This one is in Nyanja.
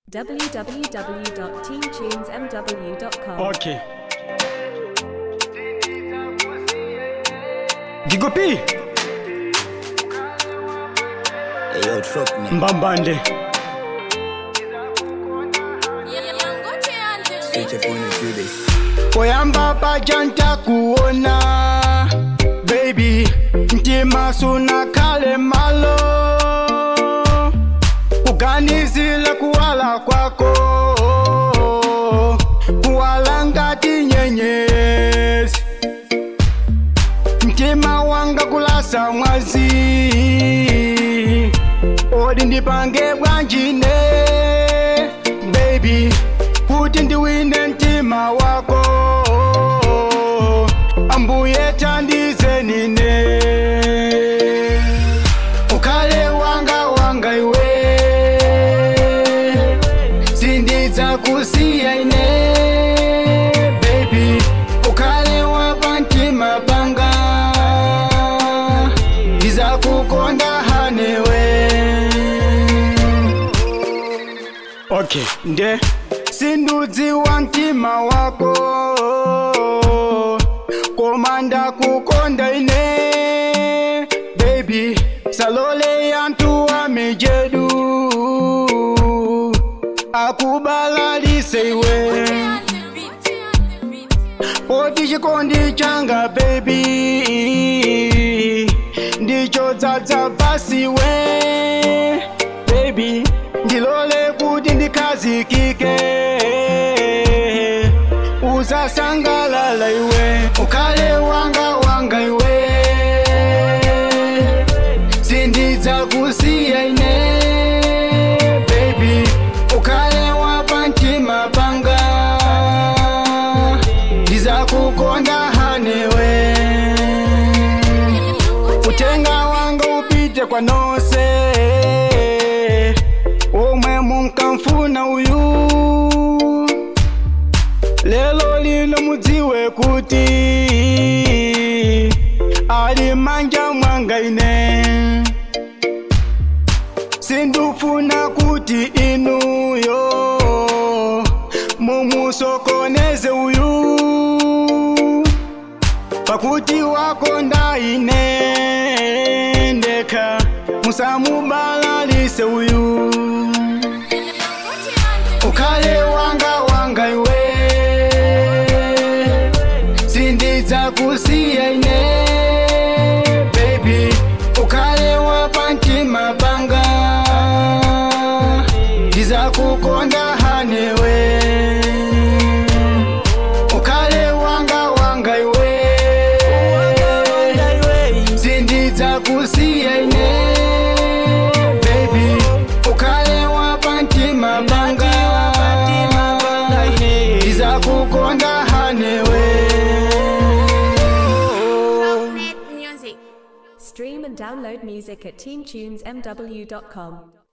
www.teamtunesmw.com. Okay. Gigo P, Hey, yo, truck me. Mbambande. Switch up on the this. Poyamba pajanta kuona baby mtima suna kale malo kuganizila kuwala kwako kuwala ngati nyenyezi mtima wanga kulasa mwazi odi ndipange bwanjine baby kuti ndiwine mtima wako ambuye tandize nine ukhale wanga wanga iwe sindidza kusiya ine baby ukhale wapa mtima panga ndizakukonda hanewe okay nde sindudzi wa mtima wako koma ndakukonda ine baby salole yantu wa mijedu akubalalise iwe poti chikondi changa baby ndicho dzadza pasiwe baby ndilole kuti ndikhazikike uzasangalala iwe ukhale wanga wanga iwe sindidza kusiya ine baby ukhale wapa mtima panga ndizakukonda hanewe utenga wanga upite kwa nonse omwe munkamfuna uyu lelo lino mudziwe kuti ali manja mwanga ine sindufuna kuti inuyo mumusokoneze uyu pakuti wakonda ine ndekha musamubalalise uyu ukhale wanga wanga iwe sindidza kusiya ine baby ukhale wapa mtima panga ndizakukonda hanewe ukhale wanga wanga iwe sindidza kusiya ine baby ukhale wapa mtima panga ndizakukonda hanewe Stream and download music at teamtunesmw.com.